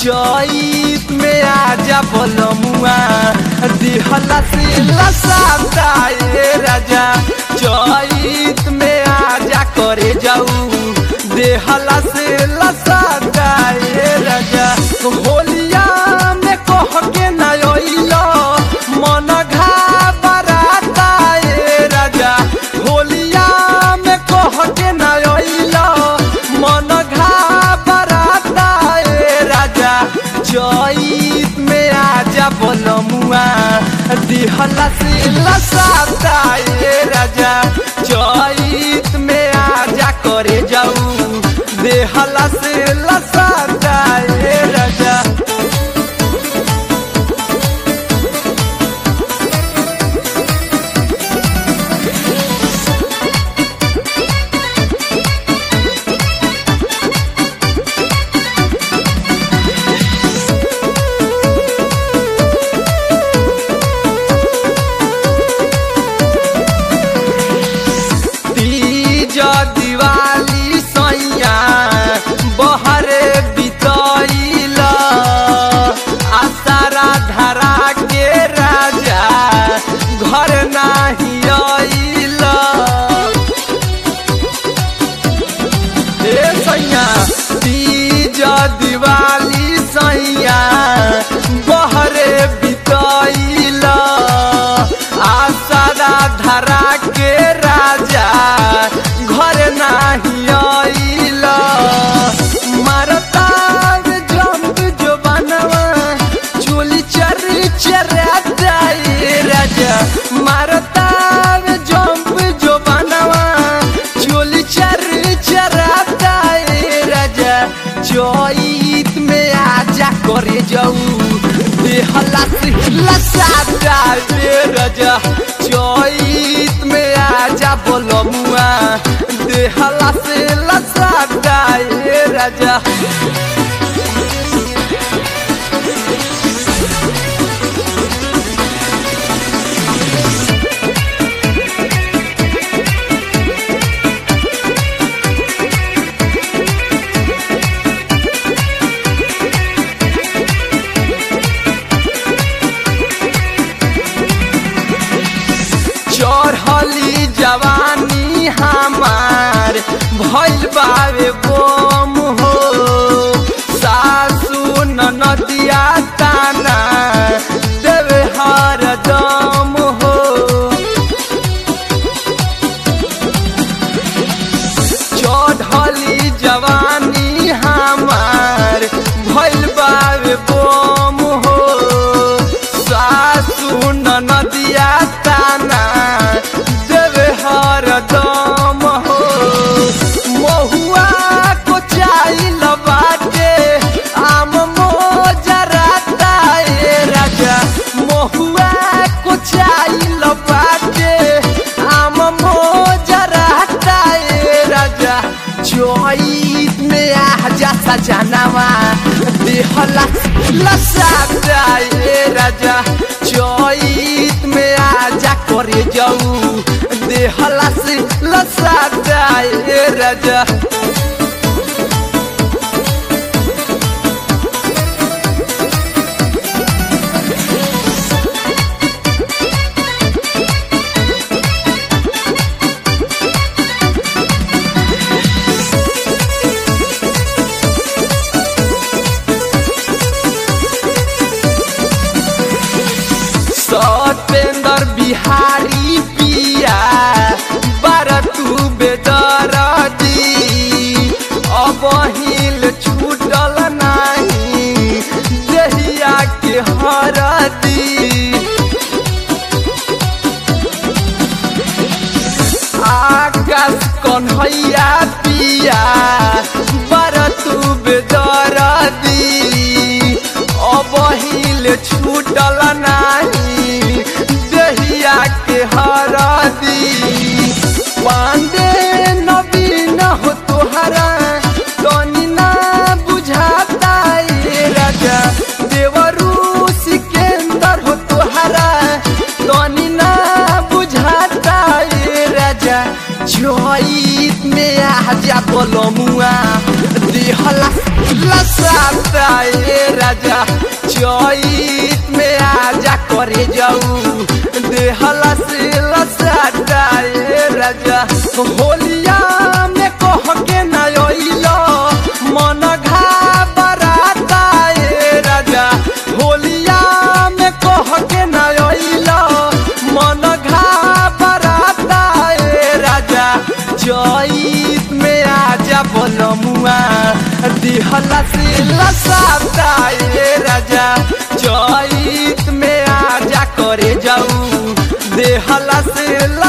चैत में आजा बलमुआ दिहला से लसाता ए राजा चैत में आजा करे जाऊ देहला से लसाता ए राजा होलिया में कह के न अइलो मन घाबराता ए राजा होलिया में कह के न अइलो मन घाबराता ए राजा चैत में आजा बलमुआ दिहला से लसाता ए राजा चैत में आजा करे जाऊ देहला से लसाता ए राजा तीज दिवाली सैया बहरे बितैल आसारा धरा के राजा घर नाही अइल ए सैया तीज दिवाली सैया बहरे बितैल आसारा धरा के राजा घर नाही अइल मारता जंप जो बनवा चोली चर चराता ए राजा मारता जंप जो बनवा चोली चर चराता ए राजा चैत में आजा करे जाऊ देहला से लसाता ए राजा चैत में आजा बोलमुआ देहला से लसाता ए राजा चढ़ली जवानी हमार भइल बावे बोम हो सासू नदिया ताना देवे हर दम हो चढ़ली जवानी हमार भइल बावे बोम हो सासू नदिया ताना देवे हर दम हो महुआ को चाइल बाटे आम मोजराता ए राजा महुआ को चाइल बाटे आम मोजराता ए राजा चैत में आजा सजनावा देहला लसाता ए राजा चैत में आजा करे जाऊ देहला से लसाता ए राजा सतेंद्र बिहारी पिया बारतू बेदरदी अब हिल छूटल नाही देहिया के हरदी आकाश कन्हैया पिया बारतू बेदरदी अब हिल छूटल नाही देहिया के हरदी पांडे नवीन हो तोहरा तनी ना बुझाता ए राजा देवरू सिकेंदर हो तोहरा तनी ना बुझाता ए राजा चैत में आजा बलमुआ दे दिहला लसाता ए राजा चैत में आजा करे जाऊ देहला से लसाता ए राजा होलिया में कह के न अइलो मन घाबराता ए राजा होलिया में कह के न अइलो मन घाबराता ए राजा चैत में आजा बोलमुआ दिहला से लसाता ए राजा चैत में आजा करे जाऊ देहला से